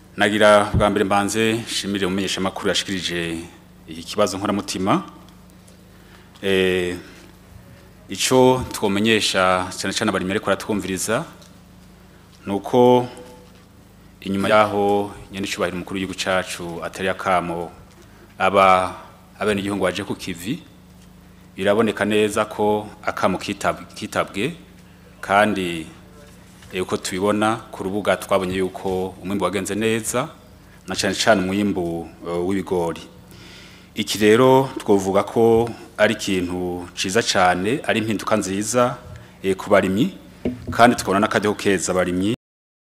nagira bwa mbere mbanze nshimire umumenyesha makuru yashikirije iki kibazo nkoramutima eh ico twomenyesha cyane cyane abari ariko aratwumviriza nuko inyuma yaho nyene cyubahiro umukuru w'igihugu cacu atari akamo aba abene igihugu waje ku kivi biraboneka neza ko akamo kitab- kitabwe kandi eh, uko tubibona ku rubuga twabonye yuko umwimbu wagenze neza na cyane cyane umwimbu eh, w'ibigori iki rero twovuga ko ari ikintu ciza cyane ari impinduka nziza eh, ku barimyi kandi tukabona n'akajyaho keza abarimyi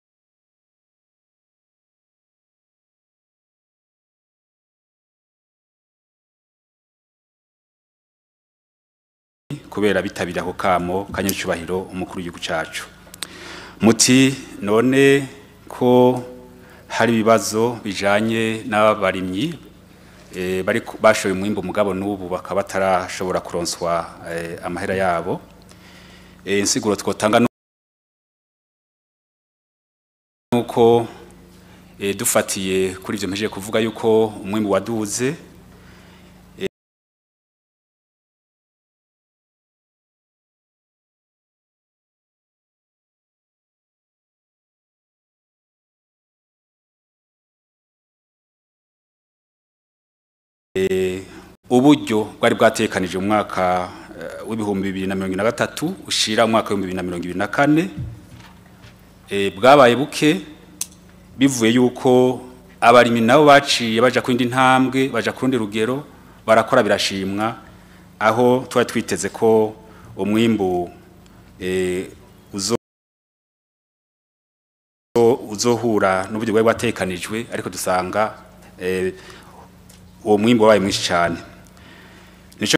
kubera bitabira ako kamo kanyacubahiro umukuru w'igihugu cacu muti none ko hari ibibazo bijanye n'abarimyi eh, bari ku- bashoye umwimbu mugabo n'ubu bakaba batarashobora kuronswa eh, amahera yabo eh, insiguro twotanga nu- nuko eh, dufatiye kuri ivyo mpejeje kuvuga yuko umwimbu waduze uburyo bwari bwatekanije mu mwaka eh, w'ibihumbi bibiri na mirongo ine na gatatu ushira umwaka w'ibihumbi bibiri na mirongo ibiri na kane eh, bwabaye buke bivuye yuko abarimyi nabo baciye baja ku yindi ntambwe baja ku rundi rugero barakora birashimwa aho twari twiteze ko umwimbu eh, uzo uzohura n'uburyo bwari bwatekanijwe ariko dusanga eh, uwo mwimbu wabaye mwinshi cyane nico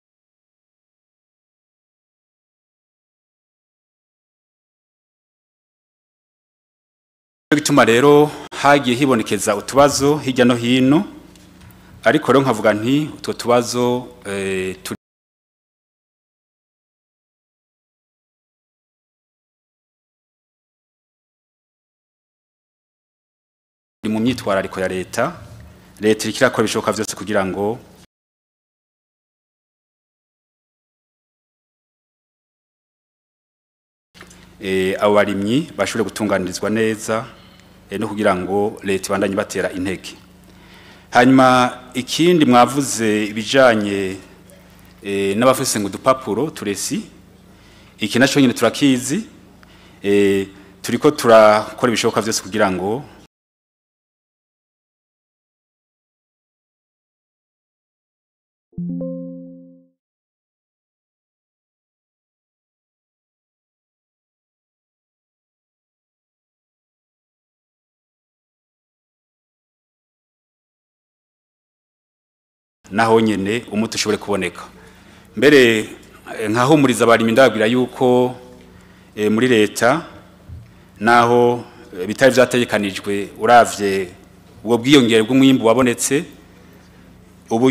gituma rero hagiye hibonekeza utubazo hirya no hino ariko rero nkavuga nti utwo tubazo eh, turi mu myitwarariko ya leta leta iriko irakora ibishoboka vyose kugira ngo eh, abo barimyi bashobore gutunganirizwa neza eh, no kugira ngo leta ibandanye batera intege hanyuma ikindi mwavuze ibijanye eh, n'abafise ngo udupapuro turesi iki naco nyine turakizi eh, turiko turakora ibishoboka vyose kugira ngo naho nyene umuti ushobore kuboneka mbere eh, nkahumuriza abarimyi ndababwira yuko eh, muri leta naho eh, bitari vyategekanijwe uravye ubwo bwiyongere bw'umwimbu wabonetse ubu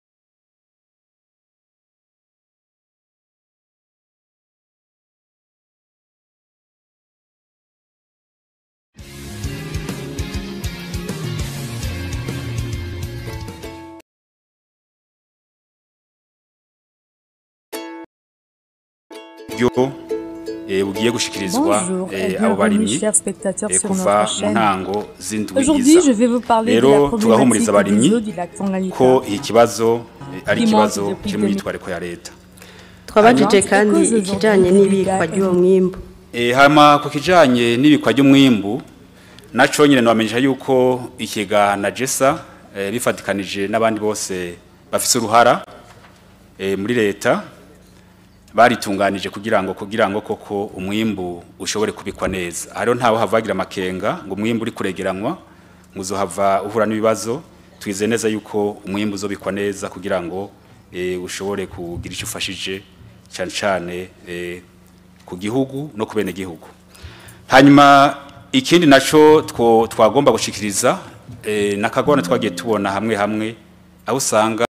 buryo eh, bugiye gushikirizwa Bonjour et eh, abo bienvenue barimyi chers spectateurs eh, sur kuva notre mu chaîne. ntango z'indwi Aujourd'hui, iza je vais vous parler de rero la tugahumuriza problématique abarimyi des eaux du lac Tanganyika. ko iki kibazo eh, ari Qui ikibazo manque depuis kiri mu 2000. myitwariko ya leta twabajije Alors, kandi c'est cause ikijanye aujourd'hui n'ibikwa des ry'uwo dégâts mwimbu Eh, hama ku kijanye n'ibikwa ry'umwimbu naco nyine nabamenyesha yuko ikega na jesa eh, bifatikanije n'abandi bose bafise uruhara eh, muri leta baritunganije kugira ngo kugira ngo koko umwimbu ushobore kubikwa neza hariho ntawe havagira amakenga ngo umwimbu uri kuregeranywa ngo uzohava uhura n'ibibazo twize neza yuko umwimbu uzobikwa neza kugira ngo eh, ushobore kugira icyo ufashije cyane cyane eh, ku gihugu no ku bene gihugu hanyuma ikindi naco two twagomba gushikiriza eh, nakagona twagiye tubona hamwe hamwe aho usanga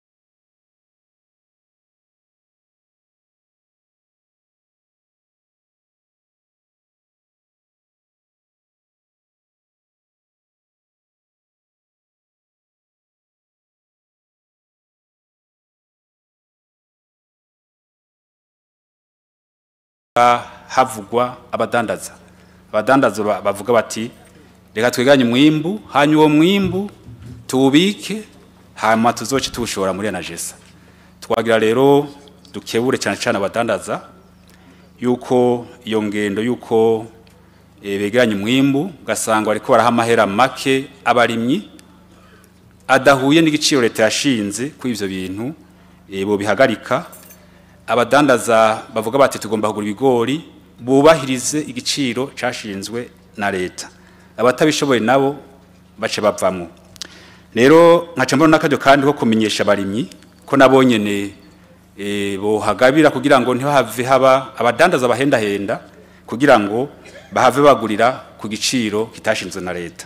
havugwa abadandaza abadandaza ba- bavuga bati reka twiganye umwimbu hanyuma uwo mwimbu tuwubike hanyuma tuzoce tuwushora muri enagesa twagira rero dukebure cyane cyane abadandaza yuko iyo ngendo yuko eh, begeranya umwimbu ugasanga bariko baraha amahera make abarimyi adahuye n'igiciro leta yashinze kuri ivyo bintu eh, bobihagarika abadandaza bavuga bati tugomba kugura ibigori bubahirize igiciro cashinzwe na leta abatabishoboye nabo bace bavamwo rero nkaca mbona n'akaryo kandi ko kumenyesha abarimyi ko nabo nyene eh, bohagabira kugira ngo ntihave haba abadandaza bahendahenda kugira ngo bahave bagurira ku giciro kitashinzwe na leta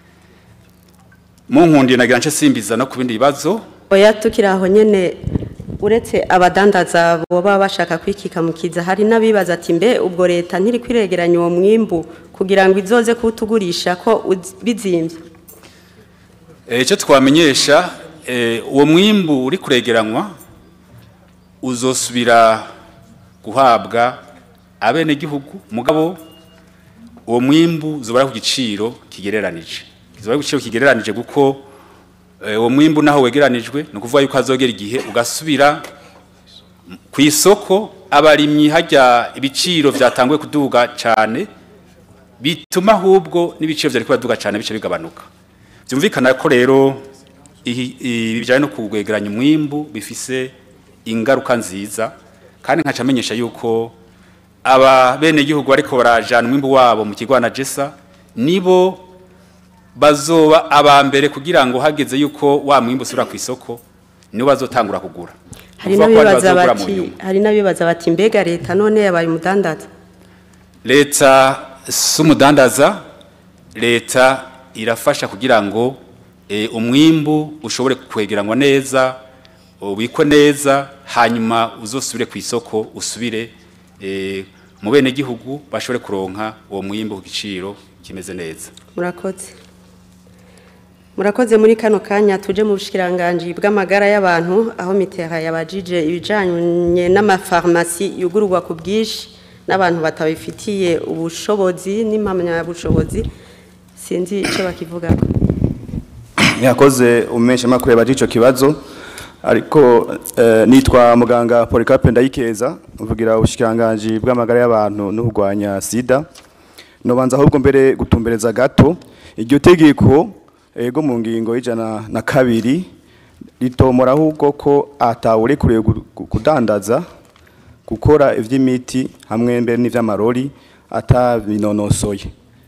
mu nkundiye nagira nce simbiza no ku bindi bibazo oya tukiri aho nyene uretse abadandaza boba bashaka kwikika mu kiza hari n'abibaza ati mbe ubwo leta ntiri kwiregeranya uwo mwimbu kugira ngo izoze kuwutugurisha ko uz- bizimvye Eh, icyo twamenyesha eh, uwo mwimbu uri kuregeranywa uzosubira guhabwa abenegihugu mugabo uwo mwimbu uzobara ku giciro kigereranije kizobara ku giciro kigereranije kuko eh, uwo mwimbu naho wegeranijwe ni ukuvuga yuko hazogera igihe ugasubira ku isoko abarimyi hajya ibiciro byatanguye kuduga cyane bituma ahubwo n'ibiciro byari kubaduga cyane bice bigabanuka byumvikana ko rero ihi- ibi bijyanye no kugwegeranya umwimbu bifise ingaruka nziza kandi nkaca amenyesha yuko aba bene gihugu bariko barajana umwimbu wabo mu kigo na jesa nibo bazoba aba mbere kugira ngo hageze yuko wa mwimbu usubira ku isoko nibo bazotangura kugura hari Kuvuga ko ari n'abibaza bazogura mu bati nyuma. hari n'abibaza bati mbega leta none yabaye umudandaza leta si umudandaza leta irafasha kugira ngo eh, umwimbu ushobore kwegeranywa neza ubikwe neza hanyuma uzosubire ku isoko usubire eh, mu bene gihugu bashobore kuronka uwo mwimbu ku giciro kimeze neza murakoze murakoze muri kano kanya tuje mu bushikiranganji bw'amagara y'abantu aho mitera yabajije ibijanye n'amafarumasi yugururwa ku bwinshi n'abantu batabifitiye ubushobozi n'impamyabushobozi sinzi icyo bakivugako yakoze umesha makuru yabaje ico kibazo ariko eh, nitwa muganga Polycarpe Ndayikeza mvugira ubushikanganje bw'amagara y'abantu no kurwanya sida nobanza ahubwo mbere gutumbereza gato iryo tegeko ego mu ngingo y'ijana na kabiri ritomora ahubwo ko atawure kure kudandaza gukora ivy'imiti hamwe mbere n'ivy'amarori atabinonosoye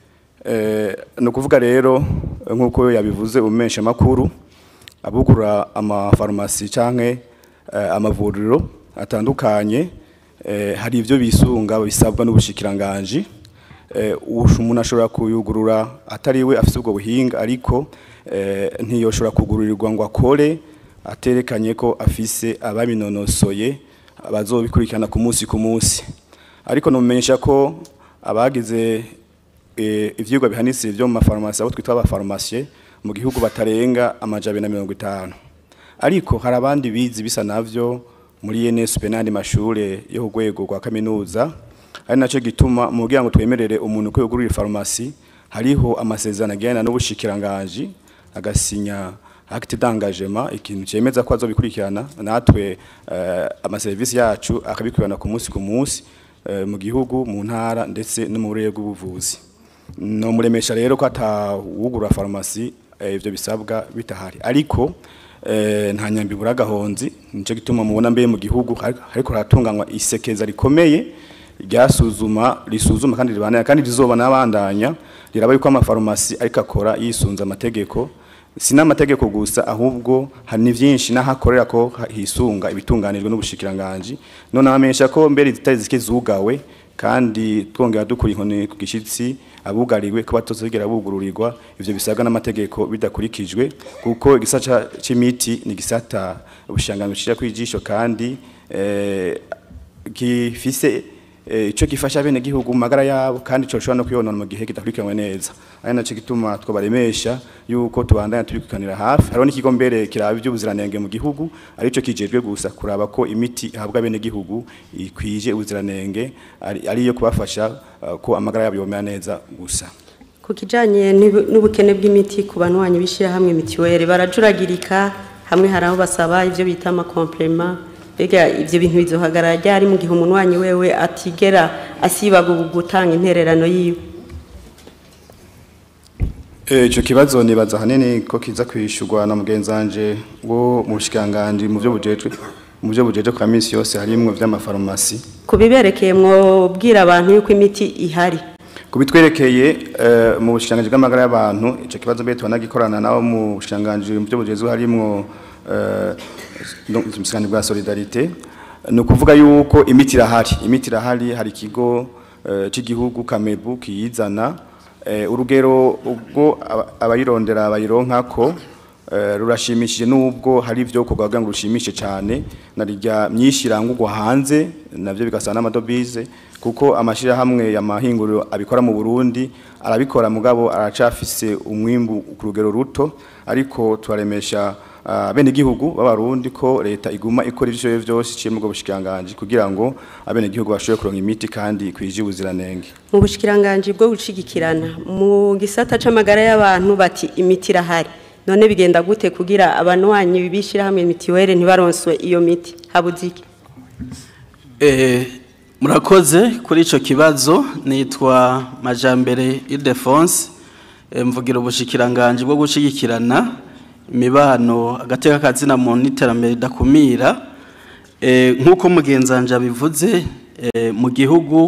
Eh, ni ukuvuga rero nk'uko yabivuze umesha makuru abugura amafarumasi canke eh, amavuriro atandukanye eh, hari ivyo bisunga bisabwa n'ubushikiranganje eh, ushu umuntu ashobora kuyugurura atariwe afise ubwo buhinga ariko eh, ntiyoshobora kugururirwa ngo akore aterekanye ko afise ababinonosoye bazobikurikirana ku munsi ku munsi ariko numenyesha ko abagize eh, ivyigwa bihanitse byo mu mafarumasi abo twita abafarumasiye mu gihugu batarenga amajabe na mirongo itanu ariko hari abandi bizi bisa navyo muri NSP n'andi mashure yo ku rwego rwa kaminuza ari naco gituma mu kugira ngo twemerere umuntu ko yugurura farumasi hariho amasezerano agirana n'ubushikiranganje agasinya acte d'engagement ikintu cemeza ko azobikurikirana natwe eh, amaserivisi yacu akabikurikirana ku munsi ku munsi eh, mu gihugu mu ntara ndetse no mu burere bw'ubuvuzi no muremesha rero ko atawugura farumasi eh, ivyo bisabwa bitahari ariko eh, nta nyambi buragahonzi nico gituma mubona mbe mu gihugu hari- hariko haratunganywa isekeza rikomeye ryasuzuma risuzuma kandi ribanaya kandi rizoba nabandanya riraba yuko amafarumasi ariko akora yisunza amategeko si n'amategeko gusa ahubwo hari ni vyinshi n'ahakorera ko hisunga ibitunganijwe n'ubushikiranganje none amenyesha ko mbere zitari zike zugawe kandi twongera dukura inkoni ku gishitsi abugariwe ko batozegera bugururirwa ivyo bisabwa n'amategeko bidakurikijwe kuko igisata c'imiti ni gisata ubushangano cira kwijisho kandi eh, gifise eh, ico gifasha bene gihugu mu magara yabo kandi cyo no kuyonona mu gihe kidakurikiranwe neza ari naco gituma twabaremesha yuko tubandanya tubikukanira hafi hariho n'ikigo mbere kiraba iby'ubuziranenge mu gihugu arico kijejwe gusa kuraba ko imiti ihabwa bene gihugu ikwije ubuziranenge ari ariyo kubafasha uh, ko amagara yabo yomera neza gusa ku kijyanye n'ubu- n'ubukene bw'imiti ku banywanyi b'ishyirahamwe mituweli barajuragirika hamwe hari aho basaba ibyo bita amakomplema mbega ibyo bintu bizohagarara ryari mu gihe umunywanyi wewe atigera asibaga gutanga intererano yiwe Eh, Ico kibazo nibaza hanini ko kiza kwishurwa na mugenzanje wo mu bushikanganje mu byo bujejwe mu byo bujejwe kwa misi yose harimwo vy'amafarumasi ku biberekeye mwobwira abantu yuko imiti ihari kubitwerekeye eh, mu bushikanganje bw'amagara y'abantu ico kibazo mbere tubanagikorana nabo mu bushikanganje mu byo bujejwe harimwo eh, no- mu bushikanganje bwa solidarité ni ukuvuga yuko imiti irahari imiti irahari hari ikigo eh, c'igihugu kamebu kiyizana eh, urugero ubwo aba- abayirondera bayironkako eh, rurashimishije nubwo hari ibyo kugaga ngo rushimishe cyane narijya myinshi irangurwa hanze navyo bigasana n'amadobize kuko amashirahamwe ya mahinguriro abikora mu Burundi arabikora mugabo aracafise umwimbu ku rugero ruto ariko turaremesha uh, bene gihugu b'abarundi ko leta iguma ikora ivyo vyose iciye mu bwo bushikanganje kugira ngo abene gihugu bashobore kuronka imiti kandi kwije ubuziranenge mu bushikiranganji bwo gushigikirana mu gisata c'amagara y'abantu bati imiti irahari none bigenda gute kugira abanywanyi b'ishyirahamwe mituweli ntibaronswe iyo miti habuze iki Eh, murakoze kuri ico kibazo nitwa Majambere Ildefonse eh, mvugira ubushikiranganje bwo gushigikirana imibano agateka kazina mu niterambere dakumira eh, nkuko mugenzanje abivuze eh, mu gihugu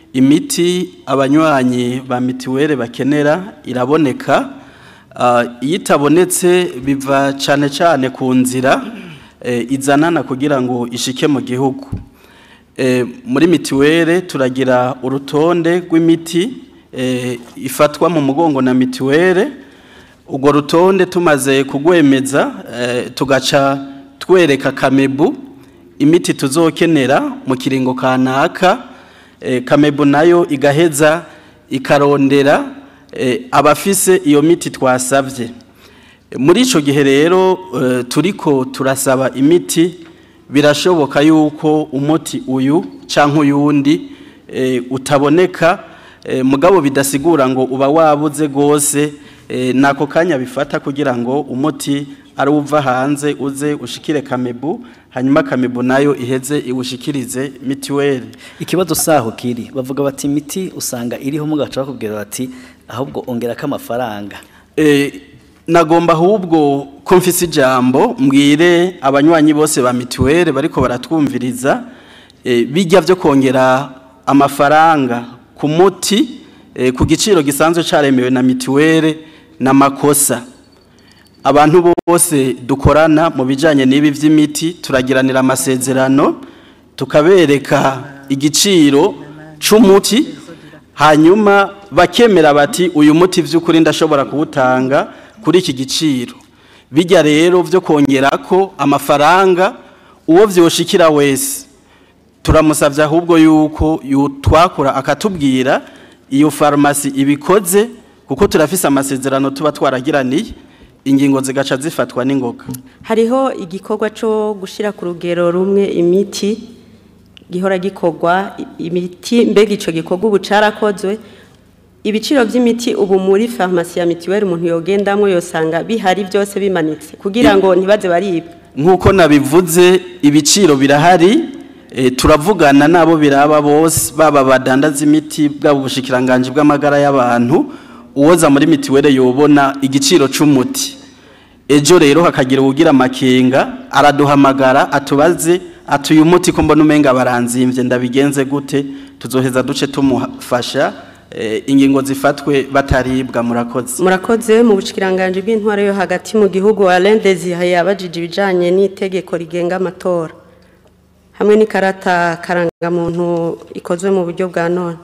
imiti abanywanyi ba mitiwere bakenera iraboneka Ah, iyo itabonetse biva cyane cyane ku nzira eh, izanana kugira ngo ishike mu gihugu Eh, muri mitiwere turagira urutonde rw'imiti eh, ifatwa mu mugongo na mitiwere urwo rutonde tumaze kugwemeza eh, tugaca twereka kamebu imiti tuzokenera mu kiringo kanaka eh, kamebu nayo igaheza ikarondera eh, abafise iyo miti twasavye muri ico gihe rero eh, turiko turasaba imiti birashoboka yuko umuti uyu canke uyundi eh, utaboneka eh, mugabo bidasigura ngo uba wabuze gose eh, nako kanya bifata kugira ngo umuti ari uva hanze uze ushikire kamebu hanyuma kamebu nayo iheze iwushikirize mitiweli ikibazo saho kiri bavuga bati imiti usanga iriho mugaca bakubwira bati ahubwo ongerako amafaranga Eh, nagomba ahubwo ko mfise ijambo mbwire abanywanyi bose ba mituweli bariko baratwumviriza eh, bijya byo kongera amafaranga ku muti eh, ku giciro gisanzwe caremewe na mituweli n'amakosa abantu bose dukorana mu bijanye n'ibi vy'imiti turagiranira amasezerano tukabereka igiciro c'umuti hanyuma bakemera bati uyu muti vy'ukuri ndashobora kuwutanga kuri iki giciro bijya rero vyo kongerako amafaranga uwo vyoshikira wese turamusavye ahubwo yuko twakura akatubwira iyo farumasi ibikoze kuko turafise amasezerano tuba twaragiraniye ingingo zigaca zifatwa n'ingoga hariho igikorwa cyo gushyira ku rugero rumwe imiti gihora gikorwa i- imiti mbega icyo gikorwa ubu cyarakozwe ibiciro by'imiti ubu muri farumasi ya mituweli umuntu yogendamo yosanga bihari byose bimanitse kugira ngo ntibaze baribwa nk'uko nabivuze ibiciro birahari eh, turavugana n'abo biraba bose baba badandaza imiti bwaba ubushikiranganji bw'amagara y'abantu uwoza muri mitiweli yobona igiciro c'umuti ejo rero hakagira uwugira amakenga araduhamagara atubaze ati uyu muti ko mbona umenga baranzimvye ndabigenze gute tuzoheza duce tumufasha eh, ingingo zifatwe bataribwa murakoze murakoze mu bushikiranganje bw'intwaro yo hagati mu gihugu Alain Desire yabajije ibijanye n'itegeko rigenga amatora hamwe n'ikarata karangamuntu ikozwe mu buryo bwa none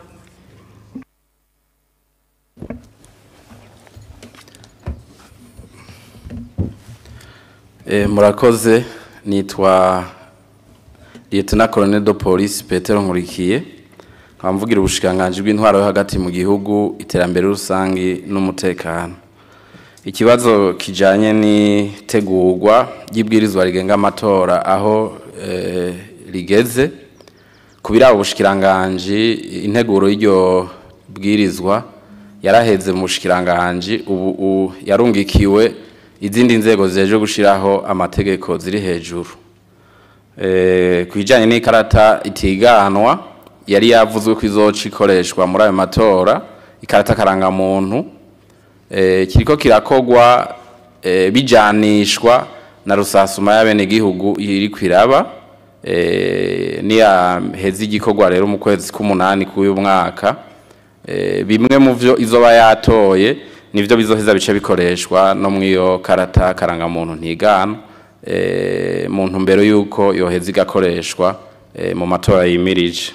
Eh, murakoze nitwa Lieutenant Colonel de Police Petero Nkurikiye nkaba mvugira ubushikiranganji bw'intwaro yo hagati mu gihugu iterambere rusangi n'umutekano ikibazo kijanye n'itegurwa ry'ibwirizwa rigenga amatora aho eh, rigeze kubira ubushikiranganji integuro y'iryo bwirizwa yaraheze mu bushikiranganji ubu u- yarungikiwe izindi nzego zijeje gushiraho amategeko ziri hejuru eh kwijanye n'ikarata itiganwa yari yavuzwe ko izoca ikoreshwa muri ayo matora ikarata karanga muntu eh kiriko kirakogwa eh, bijanishwa na rusasuma y'abenegihugu iri kwiraba eh niya hezi igikorwa rero mu kwezi k'umunani k'uyu mwaka eh bimwe mu vyo izoba yatoye nivyo bizoheza bice bikoreshwa no mwiyo karata karanga muntu ntigana eh mu ntumbero yuko yoheza igakoreshwa eh, mu matora yimirije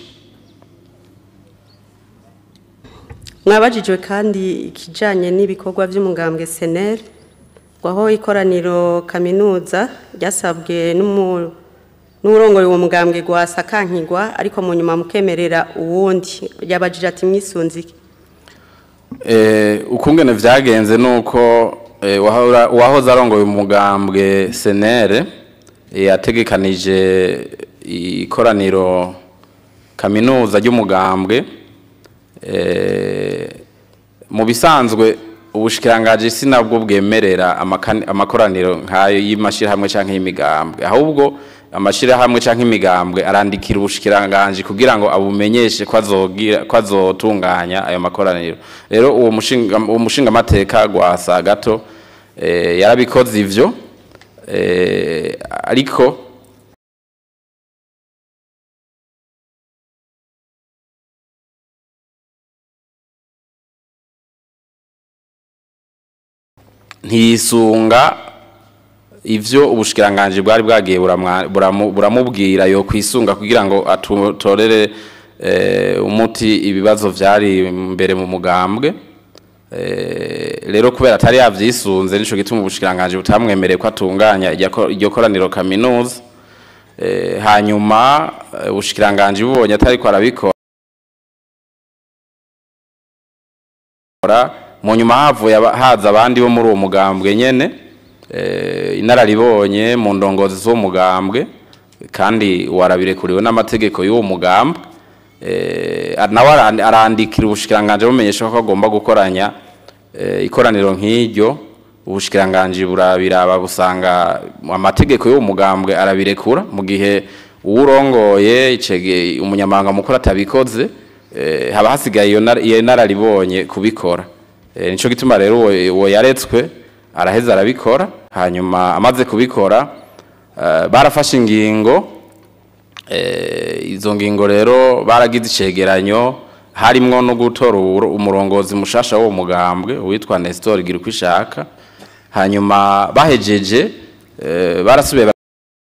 mwabajijwe kandi ikijanye n'ibikorwa by'umugambwe seneri aho ikoraniro kaminuza ryasabwe n'umu- n'urongoye uwo mugambwe gwasa kankigwa ariko mu nyuma mukemerera uwundi yabajije ati mwisunzike Eh, ukungene vyagenze nuko eh, wahora- uwahoze arongoye umugambwe senere eh, yategekanije ikoraniro kaminuza ry'umugambwe eh, mu bisanzwe ubushikirangaji sinabwo bwemerera amakani- amakoraniro nk'ayo y'amashirahamwe canke y'imigambwe ahubwo amashirahamwe canke imigambwe arandikira ubushikiranganji kugira ngo abumenyeshe ko azogira ko azotunganya ayo makoraniro rero uwo mushinga uwo mushinga amateka gwasa gato eh, yarabikoze ivyo eh, ariko ntiyisunga ivyo ubushikiranganji bwari bwagiye buramwa- buramu- buramubwira yo kwisunga kugira ngo atorere eh, umuti ibibazo vyari mbere mu mugambwe Eh, rero kubera atari yavyisunze nico gituma ubushikiranganji butamwemereye ko atunganya iryo ko- iryo koraniro kaminuza Eh, hanyuma eh, ubushikiranganji bubonye atari ko arabikora mu nyuma havuye aba- haza abandi bo muri uwo mugambwe nyene eh, inararibonye mu ndongozi z'uwo mugambwe kandi warabirekuriwe n'amategeko y'uwo mugambwe eh, nawe aran- arandikira ubushikiranganji bumenyesha ko agomba gukoranya eh, ikoraniro nk'iryo ubushikiranganji burabiraba busanga amategeko y'uwo mugambwe arabirekura mu gihe uwurongoye icege umunyamabanga mukuru atabikoze eh, haba hasigaye iyo nar- iyo nararibonye kubikora Eh, nico gituma rero uwo uwo yaretswe araheza arabikora hanyuma amaze kubikora eh, barafashe ingingo eh, izo ngingo rero baragize icegeranyo harimwo no gutora uwuro- umurongozi mushasha w'uwo mugambwe witwa Nestor Girukwishaka hanyuma bahejeje eh, barasubiye ba-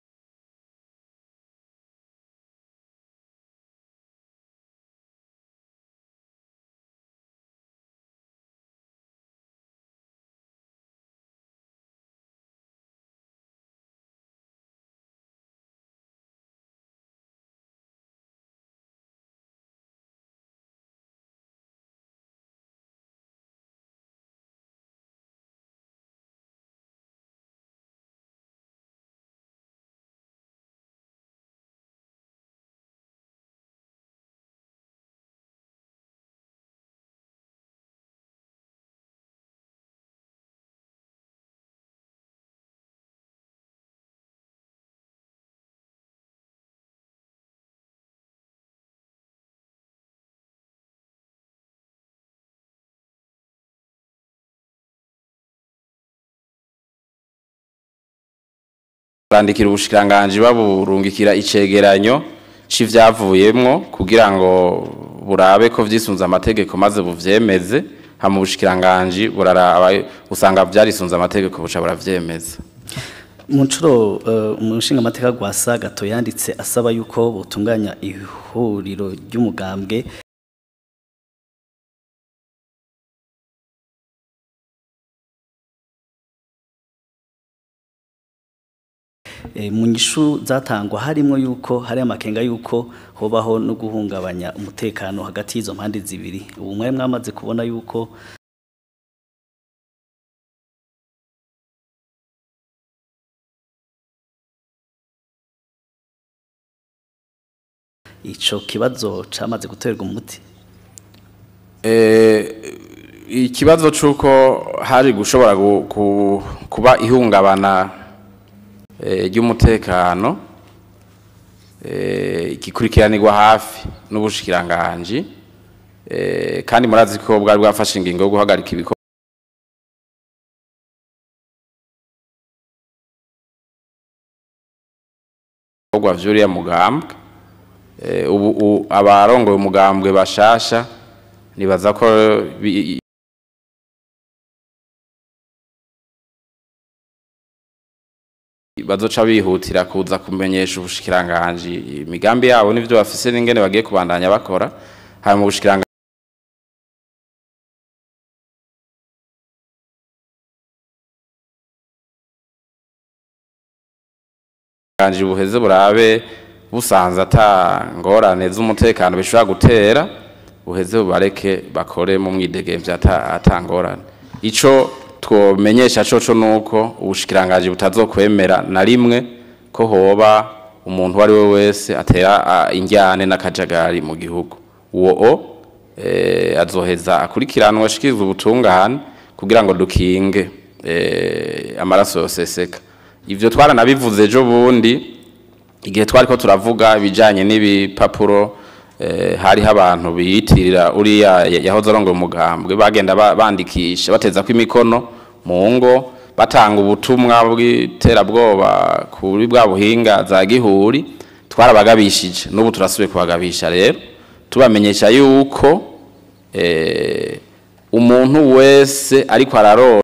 barandikira ubushikiranganji baburungikira icegeranyo c'ivyavuyemwo kugira ngo burabe ko vyisunze amategeko maze buvyemeze hama ubushikiranganji buraraba usanga vyarisunze amategeko buca buravyemeza mu nshuro eh, umushinga amateka gwasa gato yanditse asaba yuko butunganya ihuriro ry'umugambwe Eh, mu nyishu zatangwa harimo yuko hari amakenga yuko hobaho no guhungabanya umutekano hagati y'izo mpande zibiri ubu mwari mwamaze kubona yuko ico kibazo camaze guterwa umuti Eh, ikibazo c'uko hari gushobora gu- ku- kuba ihungabana eh, ry'umutekano eh, gikurikiranirwa hafi n'ubushikiranganji eh, kandi murazi ko bwari bwafashe ingingo yo guhagarika ibikorwa ibikorwa vy'uriya mugambwe Eh, ubu u- abarongoye umugambwe bashasha nibaza ko bi- bazoca bihutira kuza kumenyesha ubushikiranganji imigambi yabo n'ivyo bafise n'ingene bagiye kubandanya bakora hanyuma ubushikiranganji ubushikiranganji buheze burabe busanze ata ngorane z'umutekano bishobora gutera buheze bubareke bakore mu mwidegemvya ata ata ngorane ico twomenyesha coco nuko ubushikiranganji butazokwemera na rimwe ko hoba umuntu uwo ari we wese atera ah, injyane n'akajagari mu gihugu uwo o eh, azoheza akurikiranwa ashikirizwa ubutungane kugira ngo dukinge eh, amaraso yoseseka ivyo twaranabivuze ejo bundi igihe twari ko turavuga ibijyanye n'ibipapuro eh, hariho abantu biyitirira uriya ya- yahoze arongoye umugambwe bagenda ba- bandikisha bateza ko imikono mu ngo batanga ubutumwa bw'iterabwoba kuri bwa buhinga za gihuri twarabagabishije n'ubu turasubiye kubagabisha rero tubamenyesha yuko eh, umuntu wese ariko ararora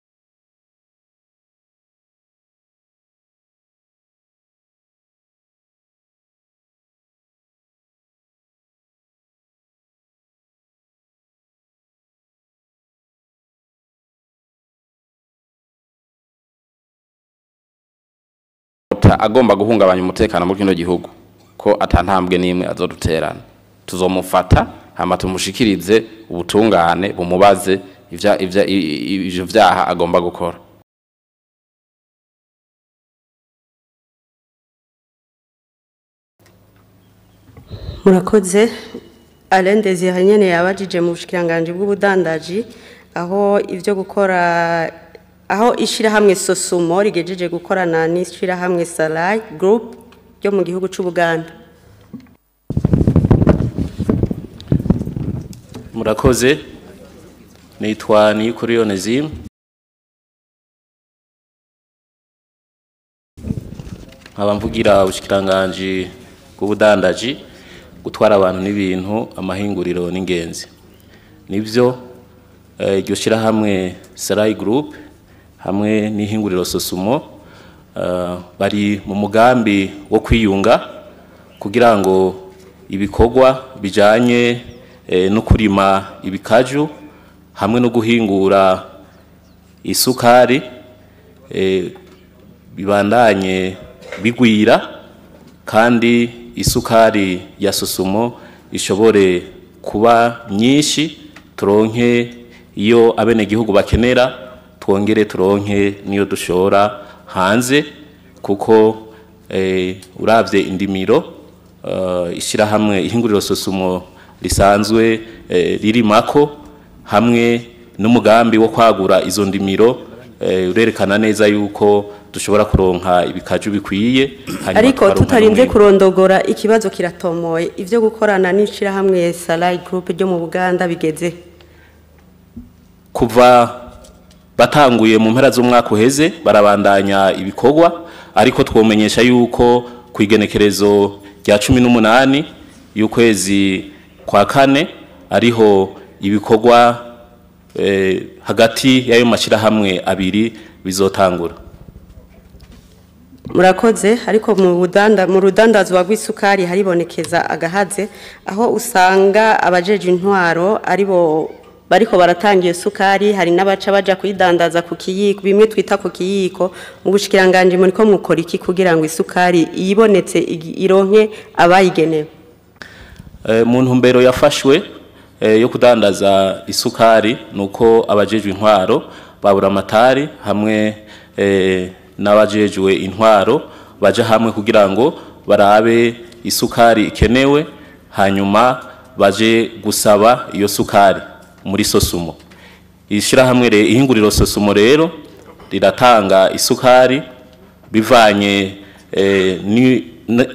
leta agomba guhungabanya umutekano muri kino gihugu ko atantambwe n'imwe azoduterana tuzomufata hama tumushikirize ubutungane bumubaze ivya ivya i- i- ivyo vyaha agomba gukora murakoze Alain Desire nyene yabajije mu bushikiranganje bw'ubudandaji aho ivyo gukora aho ishirahamwe Sosumo rigejeje gukorana n'ishirahamwe Salai Group ryo mu gihugu c'u Buganda murakoze nitwa niyukuri onesime nkaba mvugira ubushikiranganji bw'ubudandaji gutwara abantu n'ibintu amahinguriro n'ingenzi nibyo eh, iryo shyirahamwe sarayi gurupe hamwe n'ihinguriro sosumo eh, bari mu mugambi wo kwiyunga kugira ngo ibikorwa bijanye eh, no kurima ibikaju hamwe no guhingura isukari eh, bibandanye bigwira kandi isukari ya susumo ishobore kuba nyinshi turonke iyo abenegihugu bakenera twongere turonke niyo dushora hanze kuko eh, uravye indimiro uh, ishyirahamwe ihinguriro sosumo risanzwe eh, ririmako hamwe n'umugambi wo kwagura izo ndimiro eh, urerekana neza yuko dushobora kuronka ibikaju bikwiye hanyuma ariko tukaronka tutarinze n'umwimbu. kurondogora ikibazo kiratomoye ivyo gukorana n'ishirahamwe Salai Group ryo mu Buganda bigeze kuva batanguye mu mpera z'umwaka uheze barabandanya ibikorwa ariko twomenyesha yuko ku igenekerezo rya cumi n'umunani y'ukwezi kwa kane ariho ibikorwa eh, hagati y'ayo mashyirahamwe abiri bizotangura murakoze ariko mu budanda mu rudandazwa rw'isukari haribonekeza agahaze aho usanga abajeje intwaro aribo bariko baratangiye sukari hari n'abaca baja kuyidandaza ku kiyiko bimwe twita ku kiyiko mu bushikiranganje muri ko mukora iki kugira ngo isukari iyibonetse igi- ironke abayigenewe Eh, mu ntumbero yafashwe eh, yo kudandaza isukari nuko abajejwe intwaro babura amatari hamwe eh, n'abajejwe intwaro baja hamwe kugira ngo barabe isukari ikenewe hanyuma baje gusaba iyo sukari muri sosumo ishyirahamwe re- ihinguriro sosumo rero riratanga isukari bivanye eh, ni na-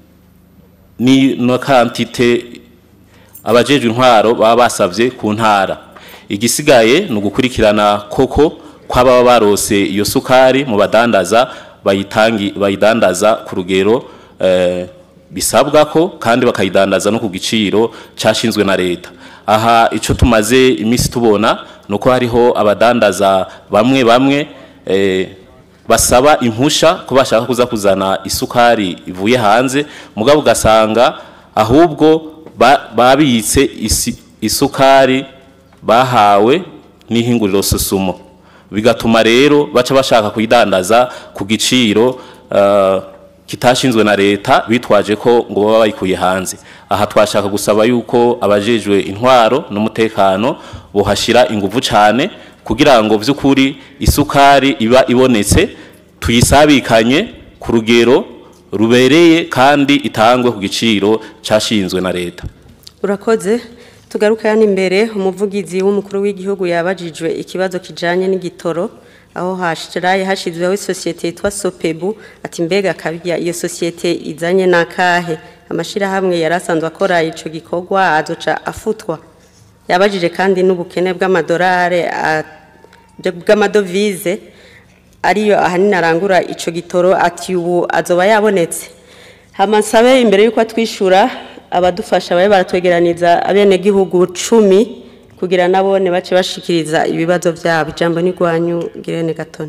ni no kantite abajejwe intwaro baba basavye ku ntara igisigaye ni ugukurikirana koko kw'ababa barose iyo sukari mu badandaza bayitangi bayidandaza ku rugero eh, bisabwa ko kandi bakayidandaza no ku giciro cashinzwe na leta aha ico tumaze iminsi tubona nuko hariho abadandaza bamwe bamwe eh, basaba impusha ko bashaka kuza kuzana isukari ivuye hanze mugabo ugasanga ahubwo ba- babitse isi- isukari bahawe n'ihinguriro susumo bigatuma rero baca bashaka kuyidandaza ku giciro eh, kitashinzwe na leta bitwaje ko ngo baba bayikuye hanze aha twashaka gusaba yuko abajejwe intwaro n'umutekano bohashira inguvu cane kugira ngo vy'ukuri isukari iba ibonetse tuyisabikanye ku rugero rubereye kandi itangwe ku giciro cashinzwe na leta urakoze tugaruka hano imbere umuvugizi w'umukuru w'igihugu yabajijwe ikibazo kijanye n'igitoro aho hashiraye hashizweho isosiyete yitwa sopebu ati mbega kabirya iyo sosiyete izanye n'akahe amashirahamwe yari asanzwe akora ico gikorwa azoca afutwa yabajije kandi n'ubukene bw'amadolari a- bw'amadovize ariyo ahanini arangura ico gitoro ati ubu azoba yabonetse hamasabe imbere yuko atwishura abadufasha babe baratwegeraniza abenegihugu cumi kugira nabone bace bashikiriza ibibazo vyabo ijambo ni rwanyu girene gatoni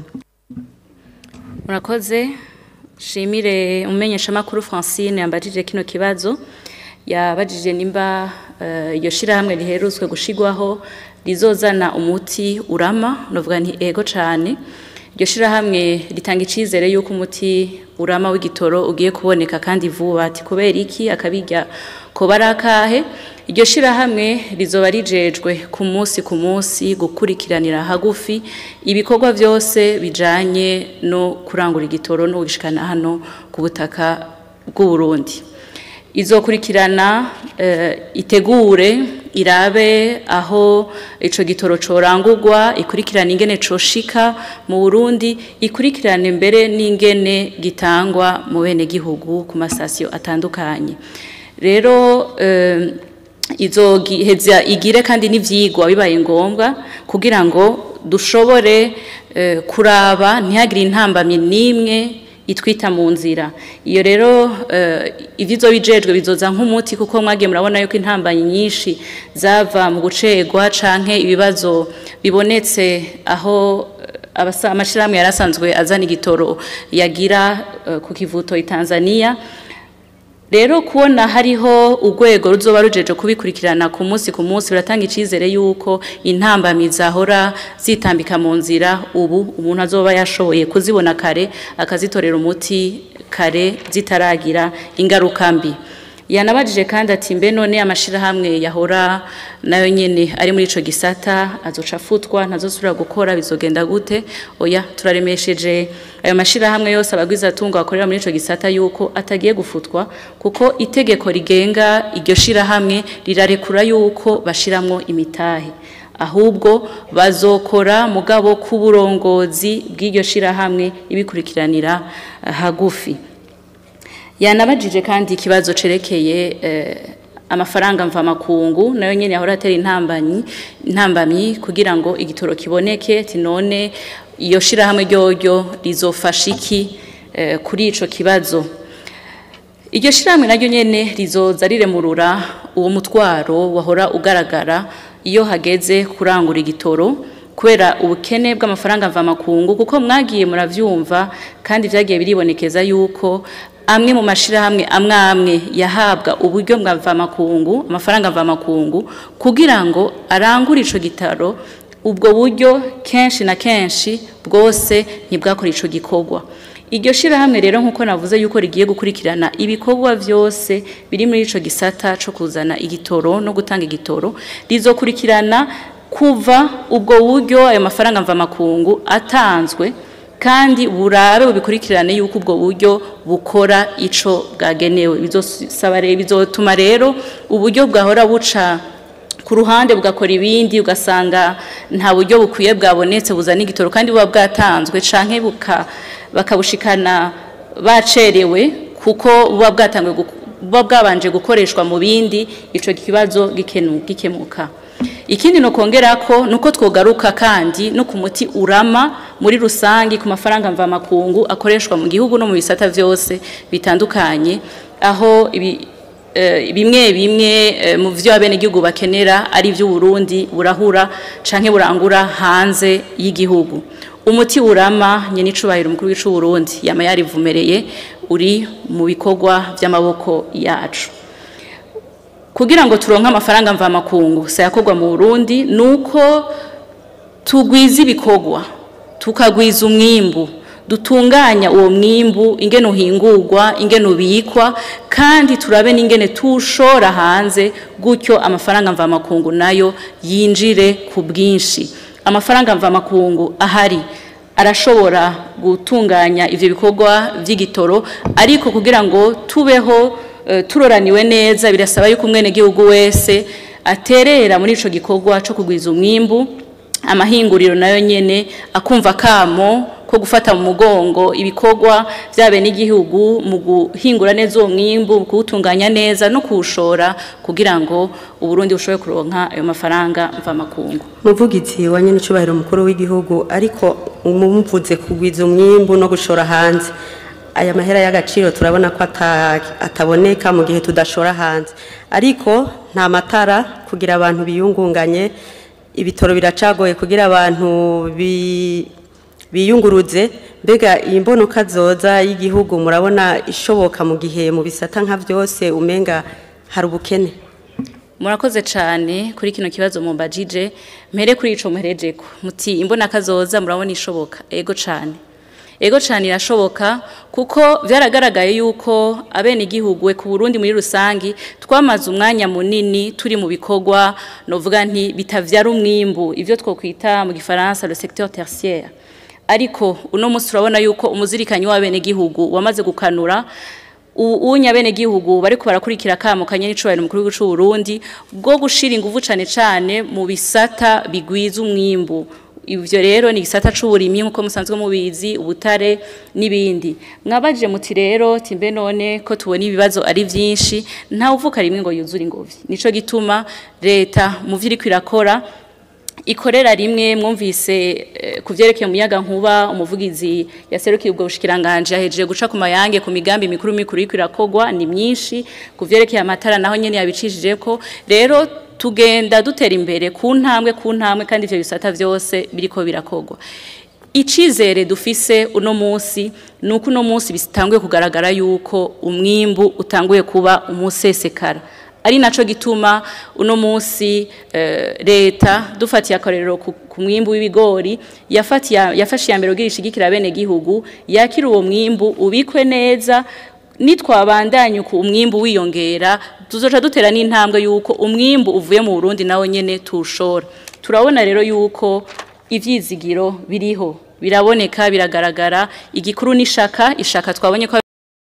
murakoze shimire umumenyeshamakuru francine yambajije kino kibazo yabajije nimba eh, iyo shirahamwe riherutswe gushigwaho rizozana umuti urama novuga nti ego cane iryo shirahamwe ritanga icizere yuko umuti urama w'igitoro ugiye kuboneka kandi vuba ati kubera iki akabirya ko barakahe iryo shirahamwe rizoba rijejwe ku munsi ku munsi gukurikiranira hagufi ibikorwa byose bijanye no kurangura igitoro no gushikana hano ku butaka bw'u Burundi izokurikirana eh, itegure irabe aho ico gitoro corangurwa ikurikirana ingene coshika mu Burundi ikurikirane mbere n'ingene gitangwa mu bene gihugu ku masasiyo atandukanye rero eh, izogiheza igire kandi n'ivyigwa bibaye ngombwa kugira ngo dushobore eh, kuraba ntihagire intambamye n'imwe itwita mu nzira iyo rero eh, ivyizo bijejwe bizoza nk'umuti kuko mwagiye murabona yuko intambanyi nyinshi zava mu gucegwa canke ibibazo bibonetse aho eh, abasa amashirahamwe yarasanzwe azana igitoro yagira eh, ku kivuto i Tanzania rero kubona hariho urwego ruzoba rujeje kubikurikirana ku munsi ku munsi biratanga icizere yuko intambamyi zahora zitambika mu nzira ubu umuntu azoba yashoboye kuzibona kare akazitorera umuti kare zitaragira ingaruka mbi yanabajije kandi ati mbe none amashirahamwe yahora nayo nyene ari muri ico gisata azoca afutwa ntazosubira gukora bizogenda gute oya turaremesheje ayo mashirahamwe yose abagwiza tunga bakorera muri ico gisata yuko atagiye gufutwa kuko itegeko rigenga iryo shirahamwe rirarekura yuko bashiramwo imitahe ahubwo bazokora mugabo k'uburongozi bw'iryo shirahamwe ibikurikiranira eh, hagufi yanabajije kandi ikibazo cerekeye eh, amafaranga mvamakungu nayo nyene yahora atera intambanyi intambamyi kugira ngo igitoro kiboneke ati none iyo shirahamwe ryoryo rizofasha iki eh, kuri ico kibazo iryo shirahamwe naryo nyene rizoza riremurura uwo mutwaro wahora ugaragara iyo hageze kurangura igitoro kubera ubukene bw'amafaranga mvamakungu kuko mwagiye muravyumva kandi vyagiye biribonekeza yuko amwe mu mashirahamwe amwe amwe yahabwa uburyo bwa mvamakungu amafaranga mvamakungu kugira ngo arangure ico gitaro ubwo buryo kenshi na kenshi bwose ntibwakora ico gikorwa iryo shirahamwe rero nk'uko navuze yuko rigiye gukurikirana ibikorwa vyose biri muri ico gisata co kuzana igitoro no gutanga igitoro rizokurikirana kuva ubwo buryo ayo mafaranga mvamakungu atanzwe kandi burabe bubikurikirane yuko ubwo buryo bukora ico bwagenewe bizosaba rero bizotuma rero uburyo bwahora buca ku ruhande bugakora ibindi ugasanga nta buryo bukwiye bwabonetse buzana igitoro kandi buba bwatanzwe canke buka bakabushikana bacerewe kuko buba bwatangwe guku- buba bwabanje gukoreshwa mu bindi ico kibazo gikenu- gikemuka ikindi no kongera ko nuko twogaruka kandi no ku muti urama muri rusangi ku mafaranga mvamakungu akoreshwa mu gihugu no mu bisata vyose bitandukanye aho ibi eh, bimwe bimwe eh, mu vyo abenegihugu bakenera ari vy'u Burundi burahura canke burangura hanze y'igihugu umuti urama nyene icubahiro umukuru w'icu Burundi yama yarivumereye uri mu bikorwa vy'amaboko yacu kugira ngo turonke amafaranga mvamakungu sayakorwa mu Burundi nuko tugwiza ibikorwa tukagwiza umwimbu dutunganya uwo mwimbu ingene uhingurwa ingene ubikwa kandi turabe n'ingene tushora hanze gutyo amafaranga mvamakungu nayo yinjire ku bwinshi amafaranga mvamakungu ahari arashobora gutunganya ivyo bikorwa vy'igitoro ariko kugira ngo tubeho eh, turoraniwe neza birasaba yuko umwene gihugu wese aterera muri ico gikorwa co kugwiza umwimbu amahinguriro nayo nyene akumva kamo ko gufata mu mugongo ibikorwa vyabe n'igihugu mu guhingura neza uwo mwimbu kuwutunganya neza no kuwushora kugira ngo uburundi bushobore kuronka ayo mafaranga mvamakungu muvugizi wa nyene icubahiro mukuru w'igihugu ariko umumvuze kugwiza umwimbu no gushora hanze aya mahera y'agaciro turabona ko ata- ataboneka mu gihe tudashora hanze ariko nta matara kugira abantu biyungunganye ibitoro biracagoye kugira abantu bi- biyunguruze mbega iyi mbonoka zoza y'igihugu murabona ishoboka mu gihe mu bisata nka byose umenga hari ubukene murakoze cyane kuri kino kibazo mumbajije mpere kuri ico muherejeko muti imbona kazoza murabona ishoboka ego cyane ego cyane irashoboka kuko byaragaragaye yuko abene igihugu we ku Burundi muri rusangi twamaze umwanya munini turi mu bikorwa novuga nti bitavyara umwimbu ivyo twokwita mu gifaransa le secteur tertiaire ariko uno munsi turabona yuko umuzirikanyi w'abene gihugu wamaze gukanura unya bene gihugu bariko barakurikira kamo kanye n'icubahiro mukuru w'igihugu c'u Burundi bwo gushira ingufu cane cane mu bisata bigwiza umwimbu ivyo rero ni gisata c'uburimyi nkuko musanzwe mubizi ubutare n'ibindi mwabaje muti rero timbe none ko tubona ibibazo ari vyinshi nta uvuka rimwe ngo yuzure ingobyi nico gituma leta mu vyo iriko irakora ikorera rimwe mwumvise eh, kuvyerekeye umuyaga nkuba umuvugizi yaserukiye ubwo bushikiranganje yahejeje guca ku mayange ku migambi mikuru mikuru iriko irakogwa ni myinshi kuvyerekeye amatara naho nyene yabicishije ko rero tugenda dutera imbere ku ntambwe ku ntambwe kandi ivyo bisata vyose biriko birakogwa icizere dufise uno munsi nuko uno munsi bitanguye kugaragara yuko umwimbu utanguye kuba umusesekara ari naco gituma uno munsi eh, leta dufatiye akarero ku ku mwimbu w'ibigori yafatiye yafashe ya mbere ugira ishigikira bene gihugu yakira uwo mwimbu ubikwe neza nitwabandanya uko umwimbu wiyongera tuzoca dutera n'intambwe yuko umwimbu uvuye mu Burundi nawo nyene tushora turabona rero yuko ivyizigiro biriho biraboneka biragaragara igikuru n'ishaka ishaka twabonye ko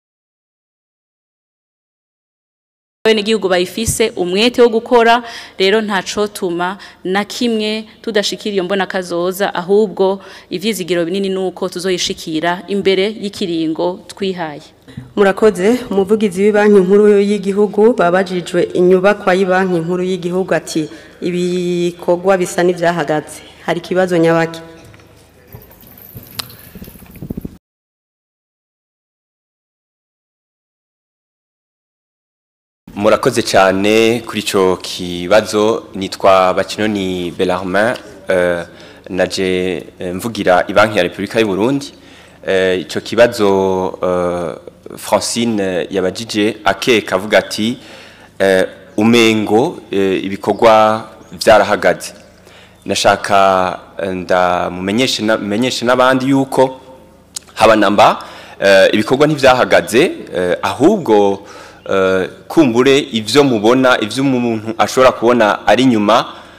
abenegihugu bayifise umwete wo gukora rero ntaco tuma na kimwe tudashikira iyo mbona kazoza ahubwo ivyizigiro binini nuko tuzoyishikira imbere y'ikiringo twihaye murakoze umuvugizi w'ibanki nkuru y'igihugu babajijwe inyubakwa y'ibanki nkuru y'igihugu ati ibikorwa bisa n'ivyahagaze hari ikibazo nyabaki murakoze cyane kuri icyo kibazo nitwa bakinoni Bellarmin eh, naje eh, mvugira ibanki ya repubulika y'u Burundi Eh, icyo kibazo eh, francine yabajije akeka avuga ati eh, umengo eh, ibikorwa byarahagaze nashaka eh, ndamumenyeshe na- menyeshe n'abandi yuko haba namba eh, ibikorwa ntivyahagaze eh, ahubwo eh, kumbure ivyo mubona ivyo umuntu ashobora kubona ari nyuma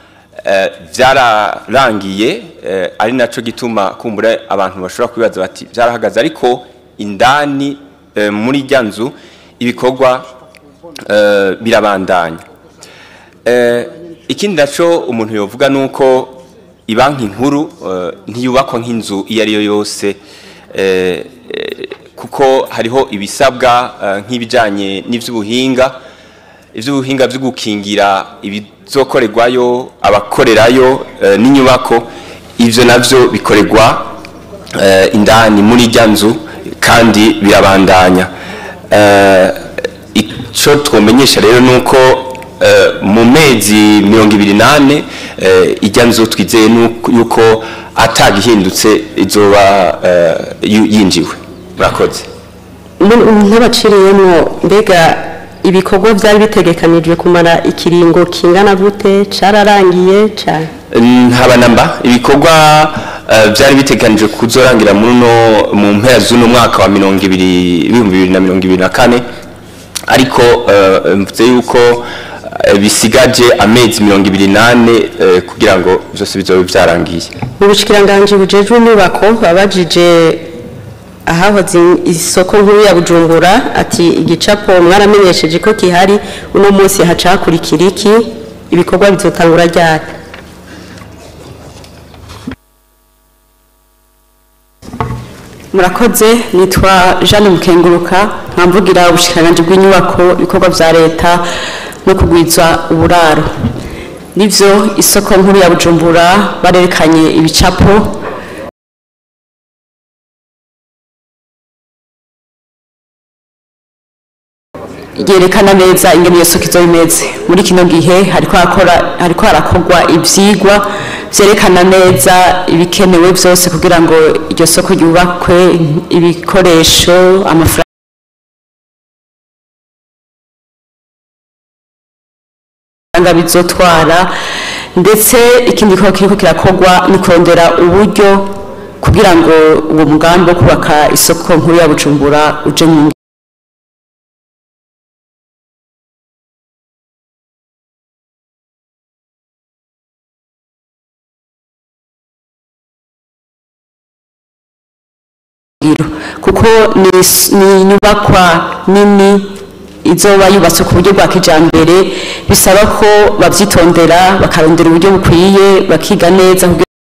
eh, byararangiye eh, ari naco gituma kumbura abantu bashobora kwibaza bati byarahagaze ariko indani eh, muri rya nzu ibikorwa eh, birabandanya Eh, ikindi naco umuntu yovuga nuko ibanki nkuru eh, ntiyubakwa nk'inzu iyo ari yo yose eh, eh, kuko hariho ibisabwa eh, nk'ibijanye n'ivy'ubuhinga ivy'ubuhinga vyo gukingira ibizokorerwayo abakorerayo eh, n'inyubako ivyo navyo bikorerwa eh, indani muri rya nzu kandi birabandanya Eh, ico twomenyesha rero nuko eh, mu mezi mirongo ibiri nane eh, ijya nzu twizeye nuko- yuko atagihindutse izoba eh, yu- yinjiwe murakoze nk'abaciriyemo mbega ibikorwa byari bitegekanijwe kumara ikiringo kingana gute cyararangiye cyane ntabanamba ibikorwa eh, byari biteganijwe kuzorangira muri no mu mpera z'uno mwaka wa mirongo ibiri ibihumbi bibiri na mirongo ibiri na kane ariko eh, mvuze yuko eh, bisigaje amezi mirongo ibiri nane eh, kugira ngo byose bizobe byarangiye mu bushikiranganje bujejwe inyubako babajije ahahoze isoko nkuru ya bujumbura ati igicapo mwaramenyesheje ko gihari uno munsi haca hakurikira iki ibikorwa bizotangura ryari murakoze nitwa jeanne mukenguruka nkamvugira ubushikiranganje bw'inyubako ibikorwa vya leta no kugwiza uburaro nivyo isoko nkuru ya bujumbura barerekanye ibicapo yerekana neza ingene iyo soko izoba imeze muri kino gihe hariko hakora hariko harakorwa ivyigwa vyerekana neza ibikenewe vyose kugira ngo iryo soko ryubakwe ibikoresho amafaranga amafaranga bizotwara ndetse ikindi gikorwa kiriko kirakorwa ni kurondera uburyo kugira ngo uwo mugambi wo kubaka isoko nkuru ya bujumbura uje mu ngiro kuko ni is- ni inyubakwa nini izoba yubatswe ku buryo bwa kijambere bisaba ko bavyitondera bakarondera uburyo bukwiye bakiga neza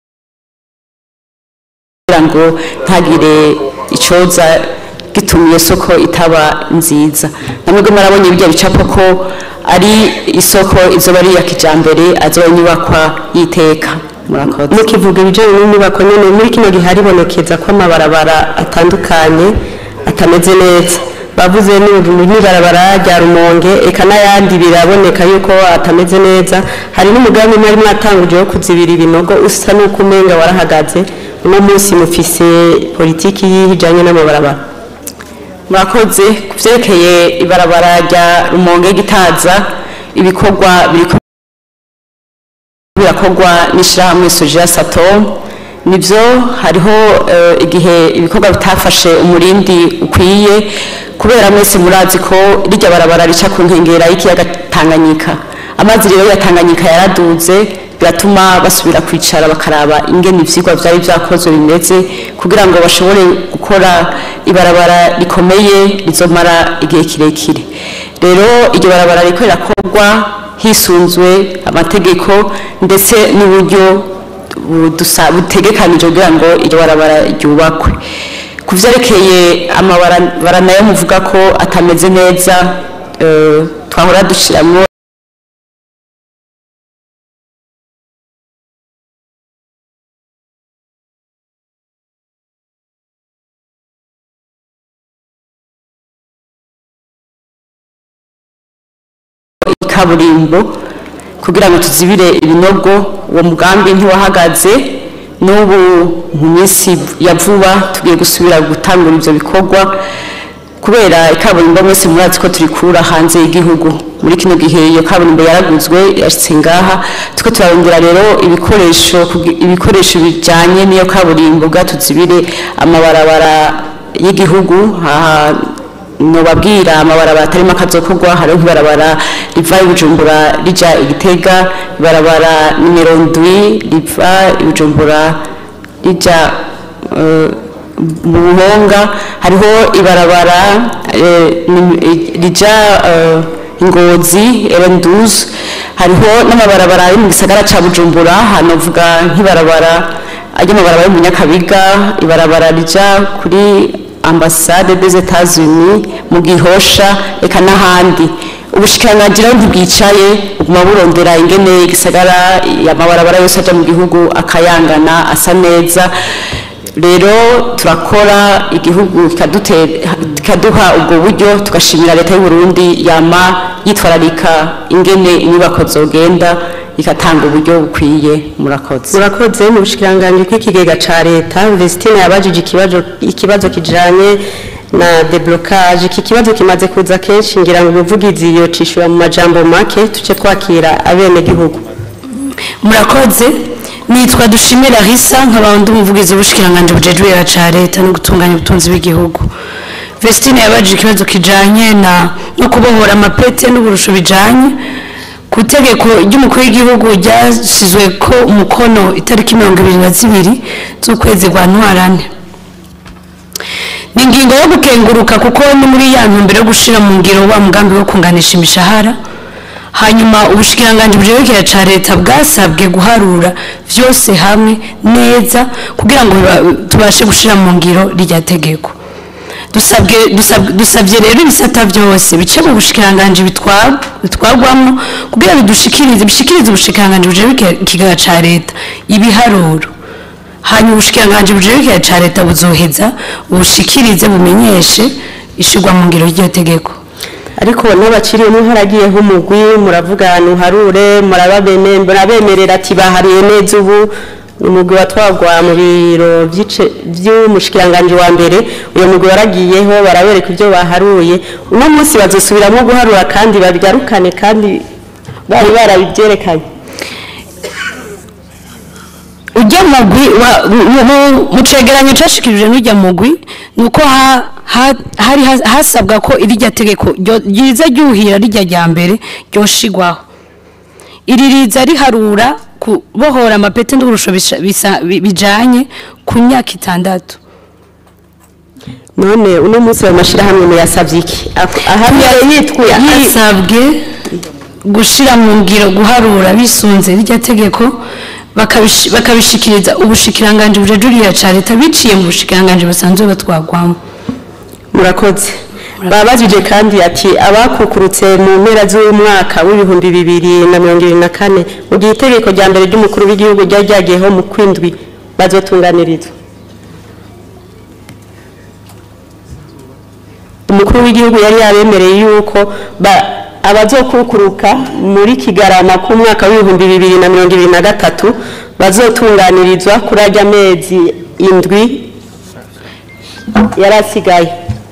kugira ngo ntagire icoza gituma iyo soko itaba nziza namwebwe mwarabonye bijya bicapo ko ari isoko izoba ari iya kijambere azoba inyubakwa y'iteka murakoze mukivuga ibijyanye n'inyubako nyine muri kino gihe haribonekeza ko amabarabara atandukanye atameze neza bavuze n'ubu n'ibarabara rya rumonge eka n'ayandi biraboneka yuko atameze neza hari n'umugambi mwari mwatanguje wo kuzibira ibinogo usa n'uko umenga warahagaze uno munsi mufise politiki y'ijyanye n'amabarabara murakoze ku vyerekeye ibarabara rya rumonge gitaza ibikorwa biriko birakorwa n'ishirahamwe soja satom nivyo hariho eh, igihe ibikorwa bitafashe umurindi ukwiye kubera mwese murazi ko rirya barabara rica ku nkengera y'ikiyaga tanganyika amazi rero ya tanganyika yaraduze biratuma basubira kwicara bakaraba ingene ivyigwa vyari vyakozwe bimeze kugira ngo bashobore gukora ibarabara rikomeye rizomara igihe kirekire rero iryo barabara riko rirakorwa hisunzwe amategeko ndetse n'uburyo budusa- butegekanije kugira ngo iryo barabara ryubakwe ku vyerekeye amabarabara nayo muvuga ko atameze neza eh, twahora dushiramwo ikaburimbo kugira ngo tuzibire ibinogo uwo mugambi ntiwahagaze n'ubu mu minsi ya vuba tugiye gusubira gutangura ivyo bikorwa kubera ikaburimbo mwese murazi ko turikura hanze y'igihugu muri kino gihe iyo kaburimbo yaraguzwe yashitse ngaha tuko turarondera rero ibikoresho kugi- ibikoresho bijanye n'iyo kaburimbo bwa tuzibire amabarabara y'igihugu aha nobabwira amabarabara atarimo akazokorwa hariho nk'ibarabara riva i bujumbura rija igitega ibarabara nimero ndwi riva i bujumbura rija eh, mu buhonga hariho ibarabara eh, nim- eh, rija eh, ingozi erenduze hariho n'amabarabara ari mu gisagara ca bujumbura hanovuga nk'ibarabara ry'amabarabara yo mu nyakabiga ibarabara rija kuri ambasade des Etats-Unis mu gihosha eka n'ahandi ubushikiranganji rero ntibwicaye buguma burondera ingene igisagara amabarabara yose aja mu gihugu akayangana asa neza rero turakora igihugu kikadute- kikaduha ubwo buryo tugashimira leta y'u Burundi yama yitwararika ingene inyubako zogenda igatanga uburyo bukwiye murakoze murakoze mu bushikiranganji bw'ikigega ca leta Vestine yabajije ikibazo ikibazo kijanye na deblocage iki kibazo kimaze kuza kenshi ngira ngo umuvugizi yocishura mu majambo make tuce twakira abene gihugu murakoze nitwa dushimira risa nkaba ndi umuvugizi w'ubushikiranganje bujejwe ca leta no gutunganya ubutunzi bw'igihugu Vestine yabajije ikibazo kijanye na no kubohora amapete n'uburusho bijanye ku itegeko ry'umukuru w'igihugu ryashyizwe ko umukono itariki mirongo ibiri na zibiri z'ukwezi kwa ntwarane ni ingingo yo gukenguruka kuko ni muri ya ntumbero yo gushira mu ngiro wa mugambi wo kunganisha imishahara hanyuma ubushikiranganji bujerekera ca leta bwasabwe guharura vyose hamwe neza kugira ngo biba- tubashe gushira mu ngiro rya tegeko dusabwe dusab- dusabye rero ibisata byose bice mu bushikiranganji bitwa- bitwagwamwo kugira bidushikirize bishikirize ubushikiranganji bujerekera ikigega ca leta ibiharuro hanyuma ubushikiranganji bujerekera ca leta buzoheza bushikirize bumenyeshe ishigwa mu ngiro ry'iyo tegeko ariko n'abaciriyemo haragiyeho umugwi muravuga ntuharure murababene murabemerera ati bahariye neza ubu ni umugwi watwagwa mu biro by'ice- by'umushikiranganji wa mbere uyo mugwi waragiyeho barabereka ibyo baharuye uno munsi bazosubiramo guharura kandi babigarukane kandi bari barabibyerekanye ujya mugwi wa- mu- mu- mu cegeranyo cashikirije n'ujya mugwi ni uko ha- ha- hari has- hasabwa ko irirya tegeko ryo- ryiza ryuhira rijya rya mbere ryoshigwaho iri riza riharura kubohora amapete n'uburusho bisha- bisa- bi- bijanye ku myaka itandatu none uno munsi ayo mashyirahamwe muyasabye iki ahamwe yitwa yasabwe gushira mu ngiro guharura bisunze rirya tegeko bakabishi- bakabishikiriza ubushikiranganje bujejuriya ca leta biciye mu bushikiranganje basanzwe batwagwamo murakoze babajije kandi ati abakukurutse mu mpera z'umwaka w'ibihumbi bibiri na mirongo irindwi na kane mu gihe itegeko rya mbere ry'umukuru w'igihugu ryari ryagiyeho mu kwindwi bazotunganirizwa umukuru w'igihugu yari yabemereye yuko ba- abazokukuruka muri kigarama k'umwaka w'ibihumbi bibiri na mirongo ibiri na gatatu bazotunganirizwa kuri ajya amezi indwi yari asigaye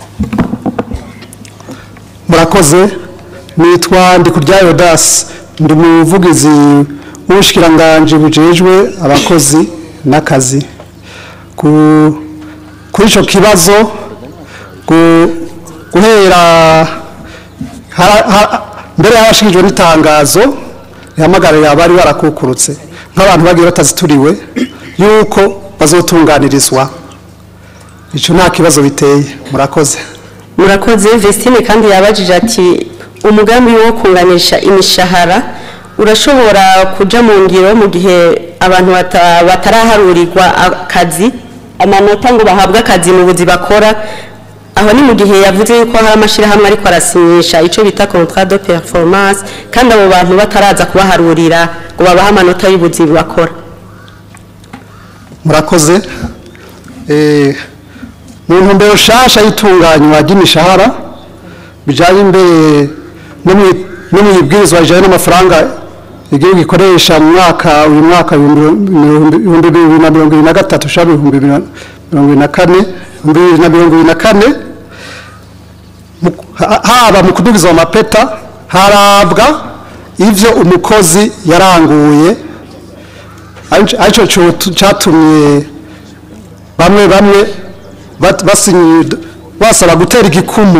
murakoze nitwa ndikuryayo dasi ndi umuvugizi w'ubushikiranganji bujejwe abakozi n'akazi Ku- kuri icyo kibazo gu- guhera hara- ha- mbere y'abashikirijwe n'itangazo rihamagarira abari barakukurutse nk'abantu bagiye batazituriwe yuko bazotunganirizwa icyo nta kibazo biteye murakoze murakoze Vestine kandi yabajije ati umugambi wo kunganisha imishahara urashobora kuja mu ngiro mu gihe abantu bata- bataraharurirwa akazi amanota ngo bahabwe akazi mu buzi bakora aho ni mu gihe yavuze yuko hari amashyirahamwe ariko arasinyisha icyo bita contrat de performance kandi abo bantu bataraza kubaharurira ngo babahe amanota y'ubuzi bakora murakoze Eh, mu ntumbero nshasha y'itunganywa ry'imishahara bijyanye imbere no mu- no mu ibwirizwa rijyanye n'amafaranga igihugu gikoresha mu mwaka uyu mwaka ibihumbi ibihumbi bibiri na mirongo ibiri na gatatu ushaka ibihumbi bibiri na mirongo ibiri na kane ibihumbi bibiri na mirongo ibiri na kane mu- ha- haba mu kudugiza amapeta harabwa ivyo umukozi yaranguye arico arico co- catumye bamwe bamwe bat- basinyi basaba gutera igikumu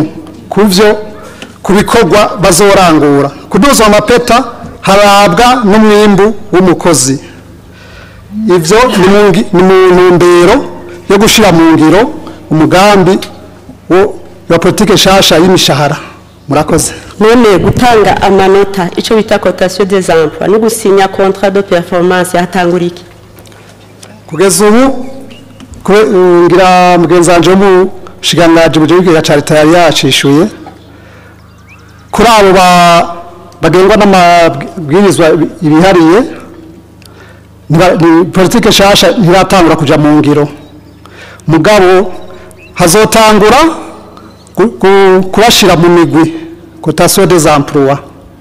ku byo ku bikorwa bazorangura kuduzwa amapeta harabwa n'umwimbu w'umukozi ibyo ni mu ngi- ni mu ntumbero yo gushyira mu ngiro umugambi wo- wa politike nshasha y'imishahara murakoze none gutanga amanota icyo bita cotation des emplois no gusinya contrat de performance hatangura iki kugeza ubu kube- eh, ngira mugenzi wanje wo mu bushikiranganji bujejwe ca leta yari yacishuye kuri abo ba- bagengwa n'amabwirizwa ibihariye ntiba- ni- politike nshasha ntiratangura kuja mu ngiro mugabo hazotangura gu- gu- kubashira mu migwi cotation des emplois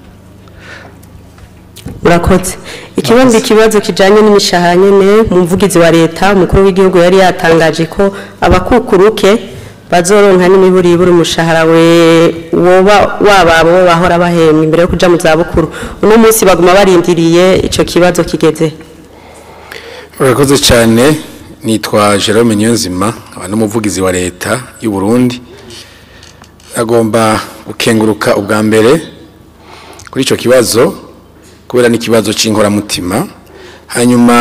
murakoze ikibazo ikibazo kijanye n'imishahara nyene mu mvugizi wa leta umukuru w'igihugu yari yatangaje ko abakukuruke bazoronka n'imiburiburi umushahara we woba wababo bahora bahembwa imbere yo kuja mu zabukuru uno munsi baguma barindiriye ico kibazo kigeze urakoze cyane nitwa Jerome Niyonzima aba n'umuvugizi wa leta y'u Burundi agomba gukenguruka ubwa mbere kuri icyo kibazo kubera n'ikibazo cy'inkoramutima hanyuma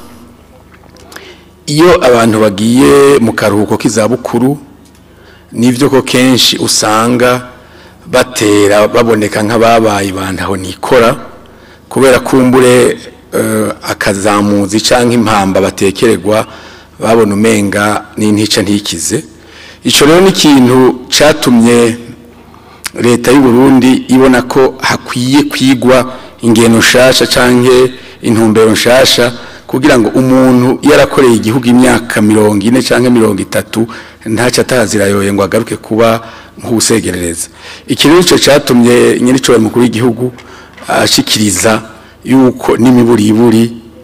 iyo abantu bagiye mu karuhuko k'izabukuru nibyo ko kenshi usanga batera baboneka nk'ababaye bantaho nikora kubera kumbure eh, akazamuzi cyangwa impamba batekererwa babona umenga n'intica ntikize icyo rero ni ikintu cyatumye leta y'u Burundi ibona ko hakwiye kwigwa ingeno nshasha cyangwa intumbero nshasha kugira ngo umuntu yarakoreye igihugu imyaka mirongo ine cyangwa mirongo itatu ntacyo atazirayoye ngo agaruke kuba nk'ubusegerereza iki rero nicyo cyatumye nyir'icyo mukuru w'igihugu ashikiriza yuko n'imiburiburi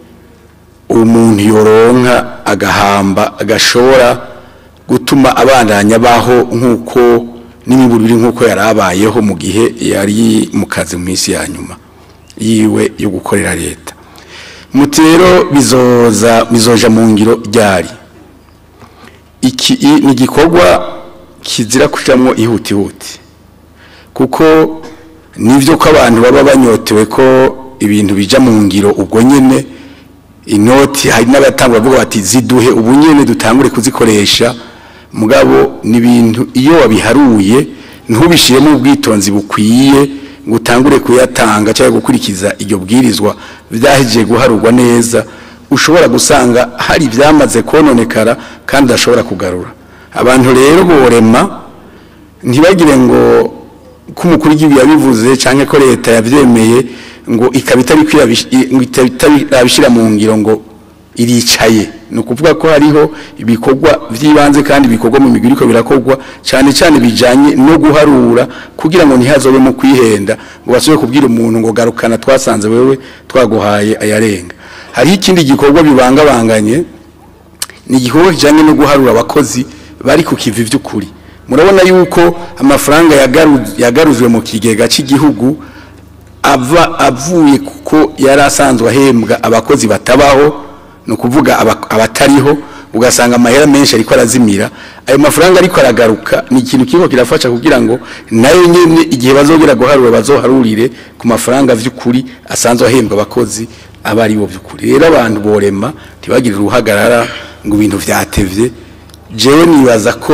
umuntu yoronka agahamba agashobora gutuma abandanya baho nk'uko n'imiburiburi nk'uko yari abayeho mu gihe yari mu kazi mu minsi ya nyuma yiwe yo gukorera leta muti rero bizoza bizoja mu ngiro ryari iki i- ni igikorwa kizira kujamwo ihutihuti kuko nivyo ko abantu baba banyotewe ko ibintu bija mu ngiro ubwo nyene inoti hari n'abatangura bavuga bati ziduhe ubu nyene dutangure kuzikoresha mugabo ni ibintu iyo wabiharuye ntubishiremo ubwitonzi bukwiye ngo utangure kuyatanga cyangwa gukurikiza iryo bwirizwa byahejeje guharurwa neza ushobora gusanga hari ibyamaze kononekara kandi udashobora kugarura abantu rero borema ntibagire ngo ko umukuru w'igihugu yabivuze cyangwa ko leta yabyemeye ngo ikaba itari kwirabish- i- ngo itaba itarabishyira mu ngiro ngo iricaye ni ukuvuga ko hariho ibikorwa by'ibanze kandi bikorwa mu migwi ariko birakorwa cyane cyane bijyanye no guharura kugira ngo ntihazobe mu kwihenda ngo basubire kubwira umuntu ngo garukana twasanze wewe twaguhaye ayarenga hariho ikindi gikorwa bibangabanganye ni igikorwa kijyanye no guharura abakozi bari ku kivi by'ukuri murabona yuko amafaranga yagaru- yagarujwe mu kigega cy'igihugu ava avuye kuko yari asanzwe ahembwa abakozi batabaho ni ukuvuga aba- abatariho ugasanga amahera menshi ariko arazimira ayo mafaranga ariko aragaruka ni ikintu kiriko kirafasha kugira ngo nayo nyene igihe bazogera guharura bazoharurire ku mafaranga vy'ukuri asanzwe ahembwa abakozi aba ari bo vy'ukuri rero abantu borema ntibagire uruhagarara ngo ibintu vyatevye jewe nibaza ko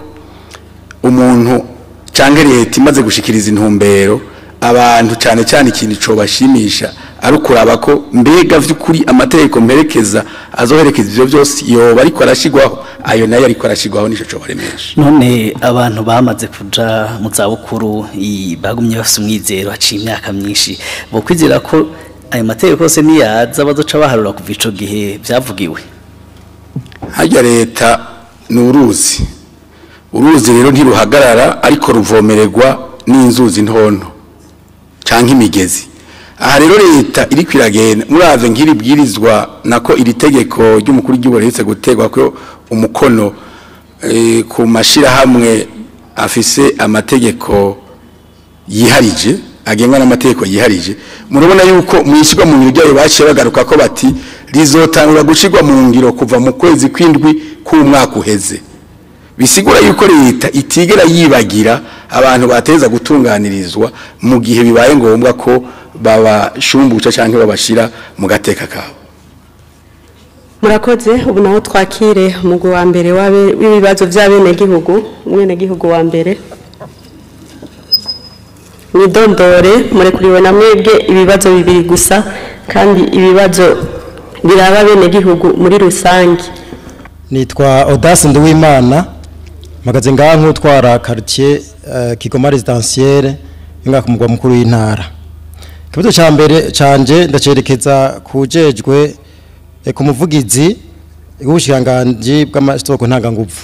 umuntu cyangwa leta imaze gushikiriza intumbero abantu cyane cyane ikintu cobashimisha ari ukuraba ko mbega vy'ukuri amategeko mperekeza azoherekeza ivyo byose yoba ariko arashigwaho ayo nayo ariko arashigwaho nico cobaremesha none abantu bamaze kuja mu zabukuru i- bagumye bafite umwizero haciye imyaka myinshi bo kwizera ko ayo mategeko yose niyaza bazoca baharura kuva ico gihe vyavugiwe harya leta ni uruzi uruzi rero ntiruhagarara ariko ruvomererwa n'inzuzi ntonto cyangwa imigezi aha rero leta iri kwiragenda murave nk'iri bwirizwa nako iri tegeko ry'umukuru w'igihugu riherutse gutegwa ko umukono eh, ku mashyirahamwe afise amategeko yiharije agengwa n'amategeko yiharije murabona yuko mu ishyirwa mu biro ryayo baciye bagaruka ko bati rizotangura gushyirwa mu ngiro kuva mu kwezi kw'indwi k'umwaka uheze bisigura yuko leta itigera yibagira abantu bateza gutunganirizwa mu gihe bibaye ngombwa ko babashumbuca cyangwa babashira mu gateka kabo murakoze ubu naho twakire umugwi wa mbere w'abe- w'ibibazo by'abenegihugu umwenegihugu wa mbere mwidondore murekuriwe na mwebwe ibibazo bibiri gusa kandi ibibazo biraba abenegihugu muri rusange nitwa Audace Nduwimana mpagaze ngaha nk'utwara quartier uh, Kigoma residentielle inga ku mugwa mukuru w'intara ikibazo ca mbere canje ndacerekeza kujejwe eh, ku muvugizi w'ubushikiranganji bw'amasoko ntanganguvu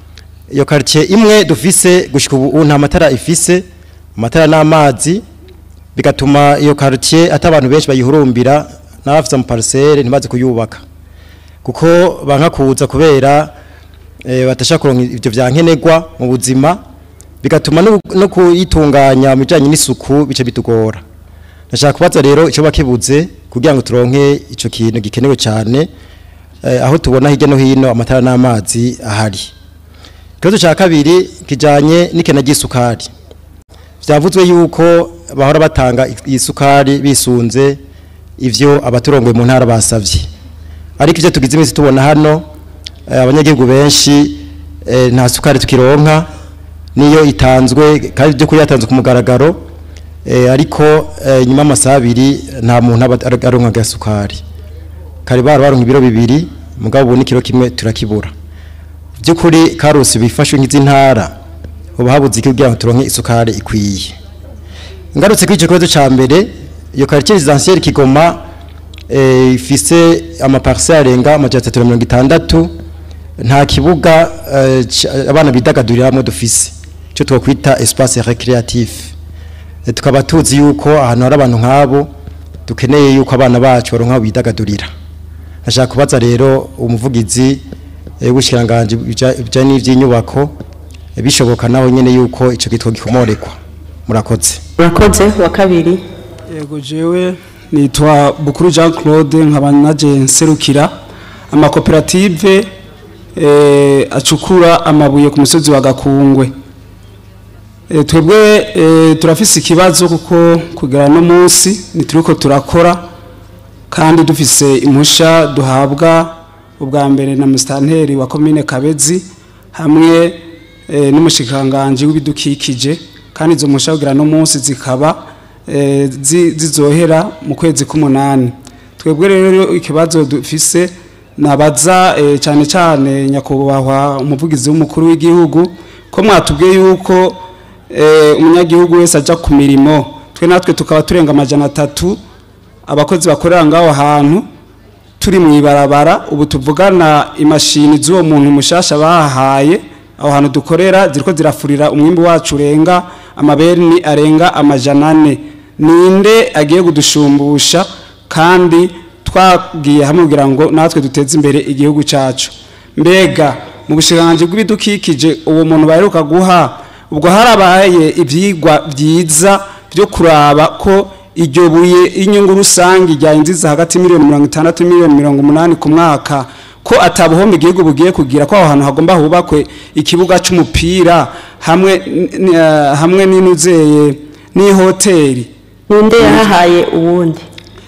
iyo quartier imwe dufise gushika ubu nta matara ifise amatara n'amazi bigatuma iyo quartier ata abantu benshi bayihurumbira n'abafite mu parcelle ntibaze kuyubaka kuko banka kuza kubera eh, batashaka kuronka ivyo vyankenerwa mu buzima bigatuma no- no kuyitunganya mu bijanye n'isuku bice bitugora ndashaka kubaza rero ico bakibuze kugira ngo turonke ico kintu gikenewe cyane eh, aho tubona hirya no hino amatara n'amazi ahari ikibazo ca kabiri kijanye n'ikena ry'isukari vyavuzwe yuko bahora batanga isukari bisunze ivyo abaturongoye mu ntara basavye ariko ivyo tugize iminsi tubona hano eh, abanyagihugu benshi eh, nta sukari tukironka niyo itanzwe kandi byo kuri yatanzwe ku mugaragaro eh, ariko eh, nyuma y'amasaha abiri nta muntu aba ar- aronka gasukari kare bara baronka ibiro bibiri mugabo ubu n'ikiro kimwe turakibura by'ukuri karusi bifashwe nk'izi ntara ubu habuze iki kugira ngo turonke isukari ikwiye ngarutse kuri icyo kibazo cya mbere iyo quartier residentielle Kigoma eh, ifise amaparcelle arenga amajana atatu na mirongo itandatu nta kibuga eh, ca- abana bidagaduriramo dufise icyo twakwita espace recreatif Eh, tukaba tuzi yuko ahantu hari abantu nk'abo dukeneye yuko abana bacu baronka aho bidagadurira nashaka kubaza rero umuvugizi eh, w'ubushikiranganje bijanye n'ivy'inyubako eh, bishoboka naho nyene yuko ico gitwa gikomorekwa murakoze murakoze wa kabiri yego jewe nitwa bukuru jean claude nkaba naje nserukira amakoperative eh, acukura amabuye ku musozi wa gakungwe Eh, twebwe eh, turafise ikibazo kuko kugera no munsi nituriko turakora kandi dufise impusha duhabwa ubwa mbere na musitanteri wa komine kabezi hamwe eh, n'umushikiranganji w'ibidukikije kandi izo mpusha kugera no munsi zikaba eh, zi- zizohera mu kwezi k'umunani twebwe rero ikibazo dufise nabaza eh, cyane cyane nyakubahwa umuvugizi w'umukuru w'igihugu ko mwatubwiye yuko eh, umunyagihugu wese ajya ku mirimo twe natwe tukaba turenga amajana atatu abakozi bakorera ngaho hantu turi mu ibarabara ubu tuvugana imashini z'uwo muntu mushasha bahaye aho hantu dukorera ziriko zirafurira umwimbi wacu urenga amabeni arenga amajana ane ninde agiye kudushumbusha kandi twagiye hamwe kugira ngo natwe duteze imbere igihugu cyacu mbega mu bushikiranganji bw'ibidukikije uwo muntu baheruka guha ubwo harabaye ibyigwa byiza byo kuraba ko iryo buye inyungu rusange ryayinjiza hagati miliyoni mirongo itandatu miliyoni mirongo umunani ku mwaka ko atabuhombe igihugu bugiye kugira ko aho hantu hagomba hubakwe ikibuga cy'umupira hamwe n- n- eh, hamwe n'inuzeye n'ihoteli ninde yahahaye uwundi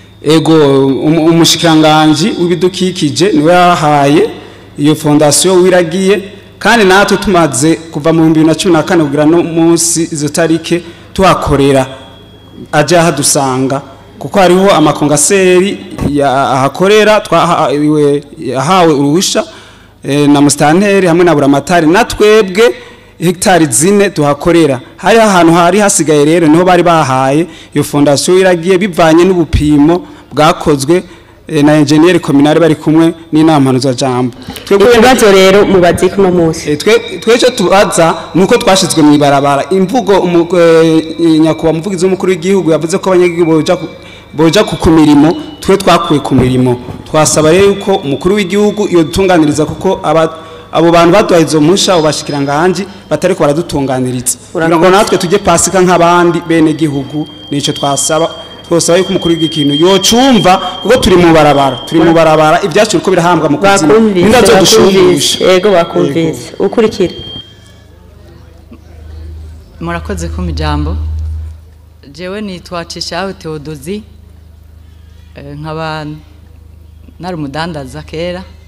ego um- umushikiranganji w'ibidukikije niwe yahaye iyo fondasiyo wiragiye kandi natwe tumaze kuva mu bihumbi bibiri na cumi na kane kugira no munsi izo tarike tuhakorera aje ahadusanga kuko hariho amakongaseri ya- ahakorera twahawe yahawe uruhusha eh, na musitanteri hamwe na buramatari na twebwe hegitari zine tuhakorera hariho ahantu hari hasigaye rero niho bari bahaye iyo fondasiyo iragiye bivanye n'ubupimo bwakozwe eh, na enjeniyeri kominari bari kumwe n'inama mpuzajambo ikibazo rero mubaze kuno munsi twece tubaza nuko twashizwe mu ibarabara imvugo umu- eh, nyakubahwa umuvugizi w'umukuru w'igihugu yavuze ko abanyagihugu boja ku- boja ku ku mirimo twe twakuye ku mirimo twasaba rero yuko umukuru w'igihugu iyo dutunganiriza kuko aba abo bantu baduhaye izo mpusha abo bashikiranganji batariko baradutunganiriza kugira ngo natwe tujye pasika nk'abandi bene gihugu nico twasaba twosaba yuko umukuru w'igikintu yocumva kuko turi mu barabara turi mu barabara ibyacu biriko birahambwa mu kuzima bakumvise nindazo bakumvise dushumbusha yego bakumvise ukurikira murakoze kumpa ijambo jewe nitwa cishaho teodozi eh, nkaba nari umudandaza kera